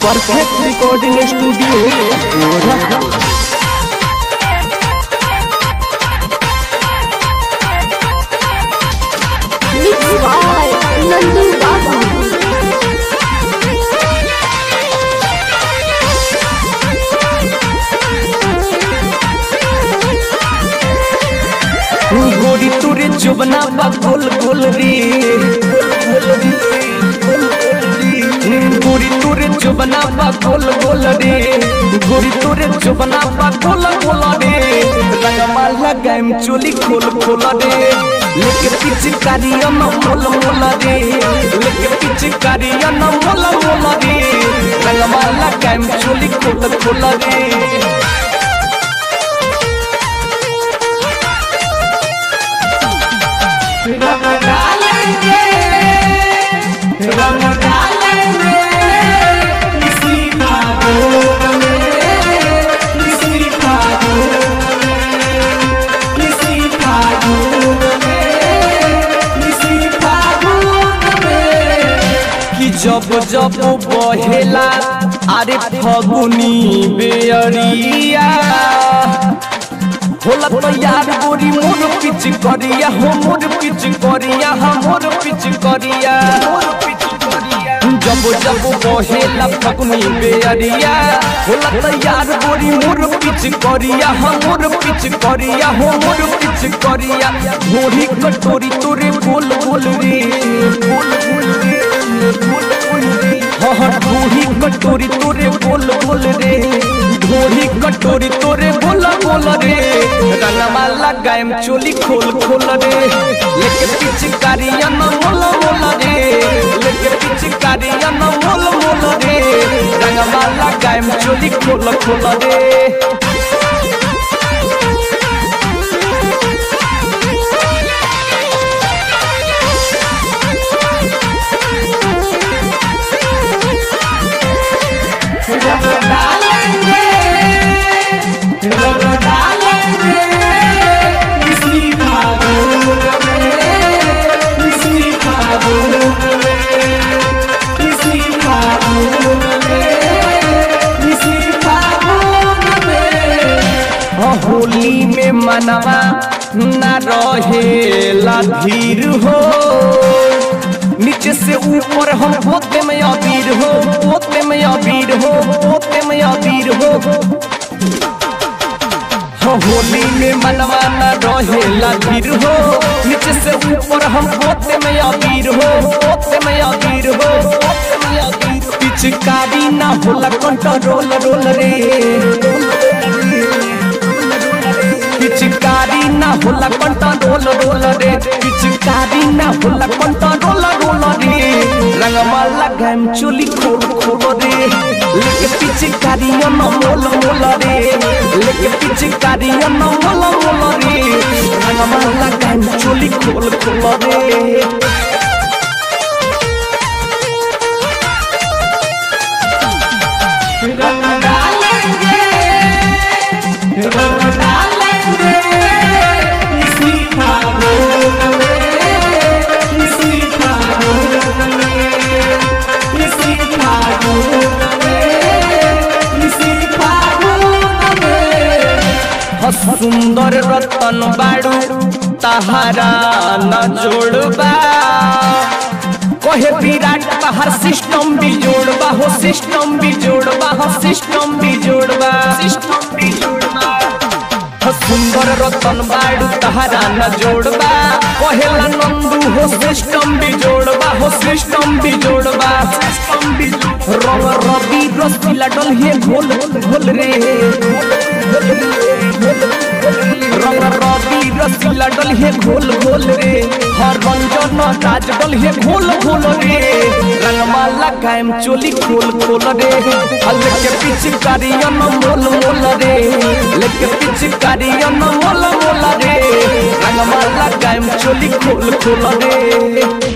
Perfect recording studio Mixed by Nandu Babu. गोरी तोरे चुबना बा गोल गोल रे गोरी तोरे चुबना बा गोल गोल रे गोरी तोरे चुबना बा गोल गोल रे रंगमा लगाएम चोली खोल खोल रे लेके पीछे कारिया न मोल मोल रे लेके पीछे कारिया न मोल मोल रे रंगमा लगाएम चोली खोल खोल रे रंग डालेंगे रंग डालेंगे इसी फागुन में इसी फागुन में इसी फागुन में इसी फागुन में कि जब जब बहेला अरे फगुनी बेअरिया होला तो यार गोरी मोर पिच करिया हो मोर पिच करिया हो मोर पिच करिया जब जब बहेला फगुनी बेअरिया होला तो यार गोरी मोर पिच करिया हो मोर पिच करिया हो मोर पिच करिया गोरी कटोरी तोरे बोल बोल रे बोल बोल रे बोल बोल रे हाँ ढोही कटोरी तोरे बोल बोल रे ढोही कटोरी तोरे बोल बोल रे रंगमा लगाएम चोली खोल खोल रे लेके पिचकारिया न मोल मोल रे लेके पिचकारिया न मोल मोल रे रंगमा लगाएम चोली खोल खोल रे रंग डालेंगे रंग डालेंगे इसी फागुन में इसी फागुन में इसी फागुन में इसी फागुन में हाँ, होली में मनवा न रहेला धीर हो नीचे से ऊपर हम होते में अबीर हो होते में अबीर हो होते में अबीर हो हाँ, होली में मनवा न रहेला धीर हो नीचे से ऊपर हम होते में अबीर हो होते में अबीर हो होते में अबीर पिचकारी ना होला कंट्रोल रोल रे पिचकारी ना होला कंट्रोल रोल रे पिचकारी ना होला कंट्रोल रोल रे रंगमा लगाम चोली खोल खोल रे लेके पिचकारी न मोल मोल रे लेके पिचकारी न मोल मोल रे रंगमा लगाम चोली खोल खोल रे रंग डालेंगे रंग डालेंगे इसी फागुन में इसी फागुन में इसी फागुन में इसी फागुन में ह सुंदर रतन बाड़ू तहारा न जोड़बा कहे विराट बाहर सिस्टम भी जोड़बा हो सिस्टम भी जोड़बा हो सिस्टम भी जोड़बा सिस्टम भी जोड़बा हो सुंदर रतन बाड़ू तहारा न जोड़बा कहेला नंदू हो सिस्टम भी जोड़बा हो सिस्टम भी जोड़बा सिस्टम भी रंग रवि रसीला डल हे घोल घोल रे रंग रवि रसीला डल हे घोल घोल रे हर रंजन राज डल हे घोल घोल रे रंगमा लगाएम चोली खोल खोल रे लेके पिचकारियन मोल मोल रे लेके पिचकारियन मोल मोल रे रंगमा लगाएम चोली खोल खोल रे